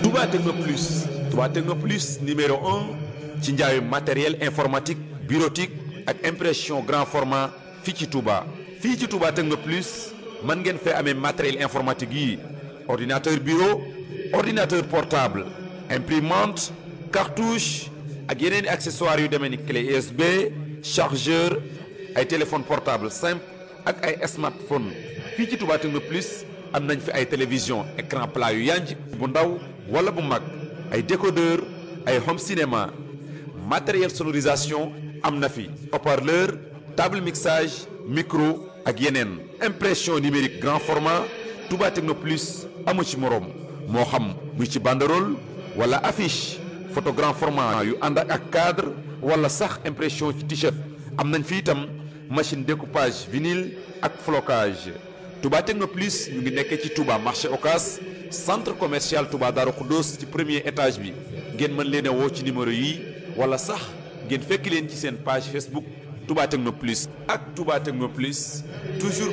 Touba Techno Plus Touba Techno Plus numéro un ci njaayu matériel informatique bureautique ak impression grand format fii ci Touba. fii ci Touba Techno Plus mën ngeen fee amee matériel informatique yi ordinateur bureau ordinateur portable imprimante cartouche ak yeneen i accessoires yu demee ni clé USB chargeur ay téléphone portable simple ak ay smartphone fii ci Touba Techno Plus am nañ fi ay télévision écran plat yu yanj bu ndaw wala bu mag ay décodeur ay home cinéma matériel sonorisation am na fi haut-parleur table mixage micro ak yeneen impression numérique grand format Touba Techno Plus amu ci moroom moo xam muy ci banderole wala affiche photo grand format yu ànd ak cadre wala sax impression ci t-shirt am nañ fi itam machine découpage vinyle ak flocage Touba Techno Plus ñu ngi nekkee ci Touba marché Ocas centre commercial Touba Darou Khoudoss ci premier étage bi ngeen mën leen a woo ci numéro yi wala sax ngeen fekk leen ci seen page Facebook Touba Techno Plus ak Touba Techno Plus toujours